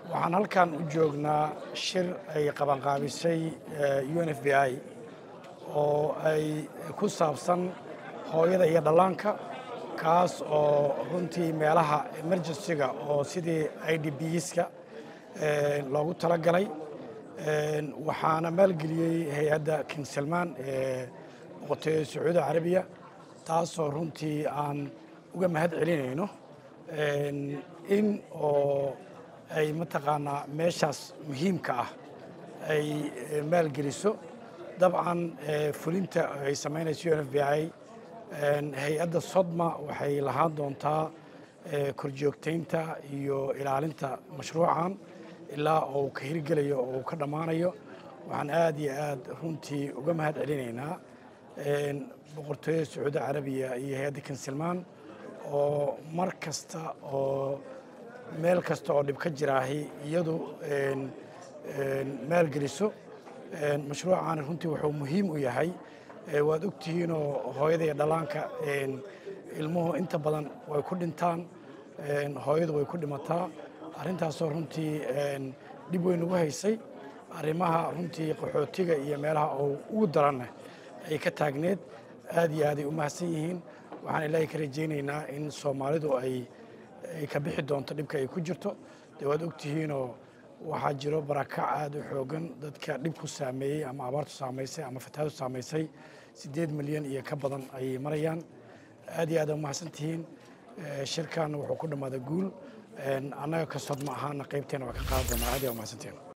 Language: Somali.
waxaan halkan u joognaa shir ay qabanqaabisay u n f b i oo ay ku saabsan hooyada iyo dhallaanka kaas oo runtii meelaha emergencyga oo sidii i d bska loogu talagalay waxaana maalgeliyey hay-adda king salmaan ee boqortooyada sacuudi carabiya taasoo runtii aan uga mahad celinayno in oo ay mataqaanaa meeshaas muhiimka ah ay maalgeliso dabcan fulinta ay samaynayso u n f b i hay-adda sodma waxay lahaan doontaa korjoogtaynta iyo ilaalinta mashruucan ilaa uu ka hirgelayo oo uu ka dhammaanayo waxaan aad iyo aad runtii uga mahad celinaynaa boqortooyada sacuudi carabiya iyo hay-adda kinsilmaan oo mar kasta oo meel kasta oo dhib ka jiraahi iyadu maalgeliso mashruucan runtii wuxuu muhiim u yahay waad ogtihiinoo hooyada iyo dhallaanka ilmuhu inta badan way ku dhintaan hooyadu way ku dhimataa arrintaasoo runtii dhib weyn ugu haysay arrimaha runtii qaxootiga iyo meelaha oo ugu daranna ay ka taagneed aad iyo aaday u mahadsan yihiin waxaan ilaahay ka rajaynaynaa in soomaalidu ay ka bixi doonto dhibka ay ku jirto dee waad ogtihiinoo waxaa jiro barakac aad u xoogan dadka dhib ku saameeyey ama abaartu saamaysay ama fatahaadu saamaysay siddeed milyan iyo ka badan ayay marayaan aad iyo aad umahadsan tihiin shirkan wuxuu ku dhammaaday guul annaga ka sodma ahaana qaybteena waa ka qaadan doonaa aad iyo umahadsantihiin